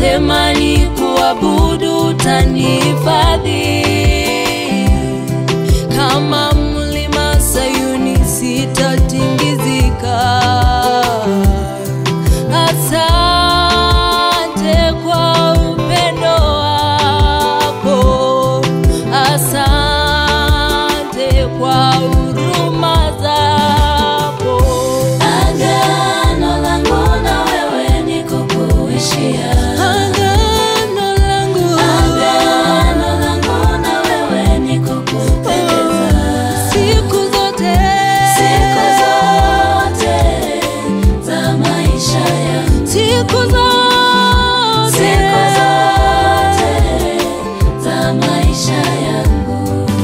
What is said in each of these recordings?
Ukisema ni kuabudu utanihifadhi kama mlima Sayuni sitatingizika. Asante kwa upendo wako, asante kwa huruma zako. Agano langu na wewe ni kukuishia. Agano langu, Agano langu na wewe ni kukupendeza. siku zote, Siku zote za maisha yangu. siku zote, Siku zote za maisha yangu.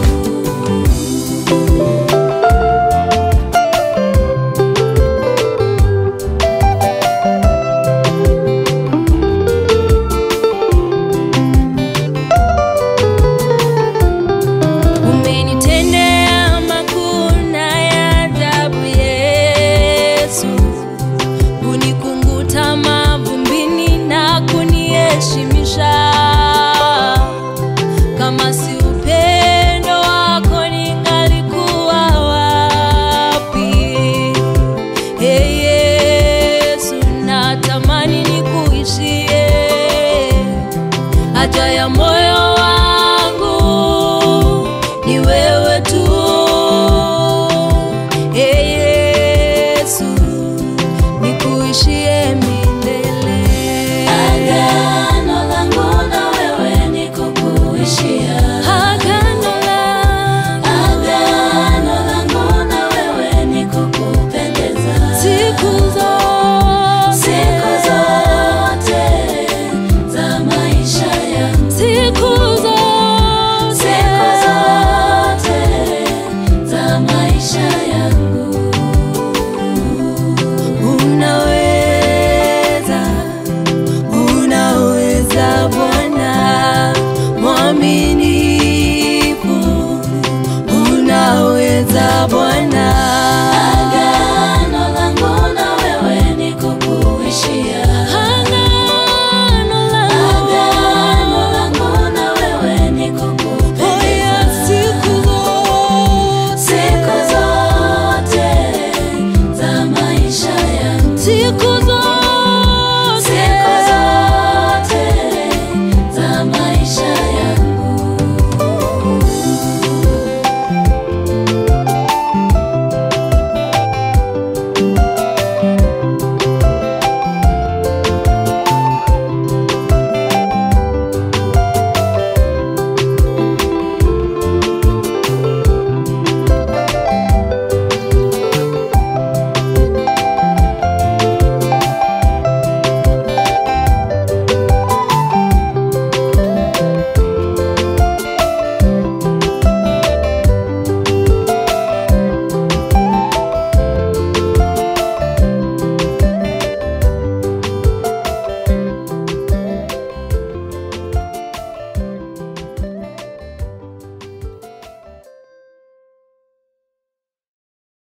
Umenitendea makuu na ya ajabu Yesu, kunikunguta mavumbini na kuniheshimisha kama si